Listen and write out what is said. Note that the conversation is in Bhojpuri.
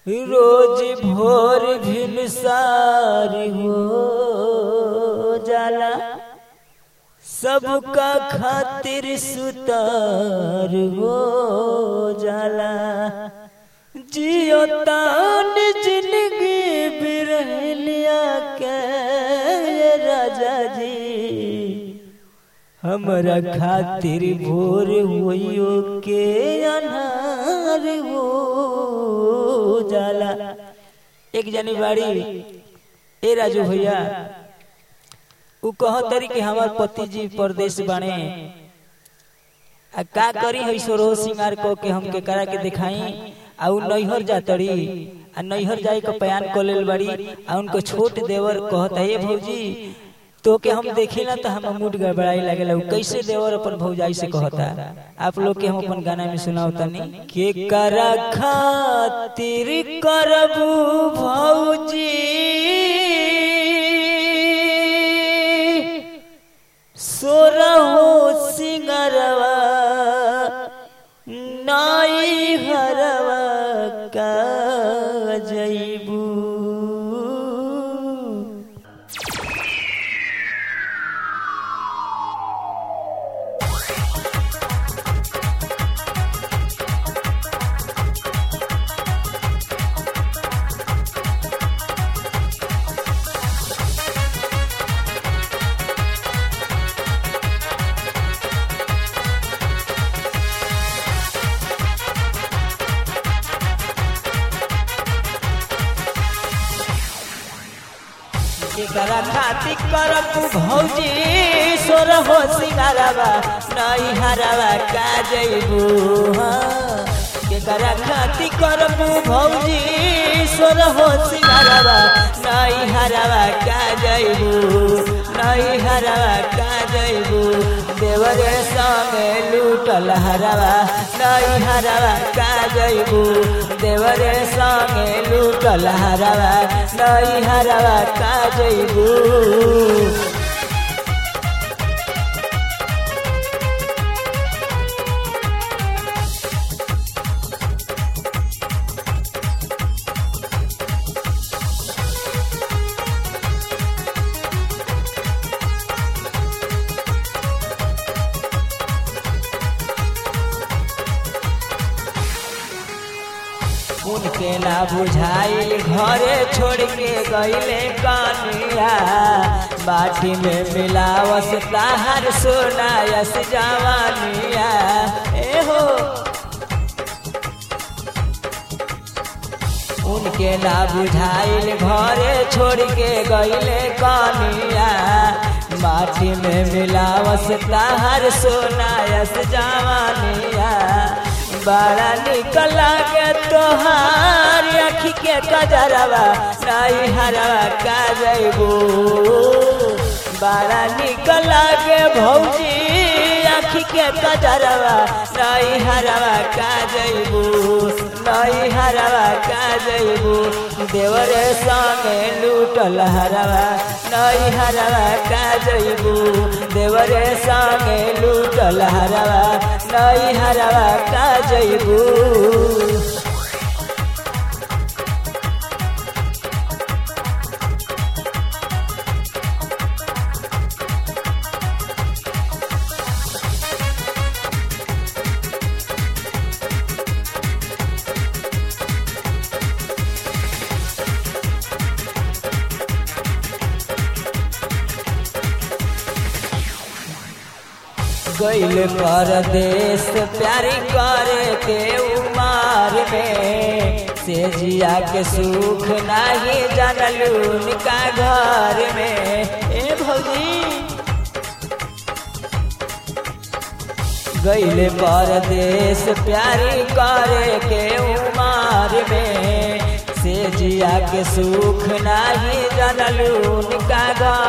रोज भोर भिनसार हो जाला सबका खातिर सुतार हो जाला जियो तान जिंदगी बिरहलिया के राजा जी हमरा खातिर भोर होइयो के अनार हो जाला एक जनी बाड़ी ए राजू भैया उ कहतरी कि हमार पति जी परदेश बाणे आ का करी है सोरो सिंगार को के हमके करा के दिखाई आ उ नैहर जातड़ी आ नैहर जाए के बयान कर लेल बाड़ी आ उनको छोट देवर कहता है भौजी तो के हम देखी ना तो हम मूड गड़बड़ाई लगेला उ कैसे देवर अपन भौजाई से कहता आप लोग के हम अपन गाना में सुनाओ तनी के करा खातिर करबू भौजी सोरहो सिंगरवा नाई हरवा का जैबू केकरा खातिर करब भौजी सोर हो सिंगारवा नई हरवा का जैबू केकरा खातिर करब भौजी सोर हो सिंगारवा नई हरवा का जैबू नई हरवा का जैबू देवरे संगे लूटल हरवा नई हरवा का जैबू देवरे संगे लूटल हरवा नई हरवा का जैबू उनके ना बुझाइल घरे छोड़ के गईले कनिया बाटी में मिलावस ताहर सोनायस जवानिया ए हो उनके ना बुझाइल घरे छोड़ के गईले कनिया माटी में मिलावस ताहर सोनायस जवानिया बड़ा निकल के तोहार अखी के कजरवा नहीं हरवा का जैबू बड़ा निकल के भौजी अखी के कजरवा नहीं हरवा का जैबू नहीं हरवा का जैबू देवरे संगे लूटल हरवा नहीं हरवा का जैबू देवरे संगे लूटल हरवा नहीं हरवा का जैबू गैल परदेश प्यारी करे के उमार में से जिया के सुख नहीं जानलू निका घर में ए भौजी गैल परदेश प्यारी करे के उमार में से जिया के सुख नहीं जानलू निका घर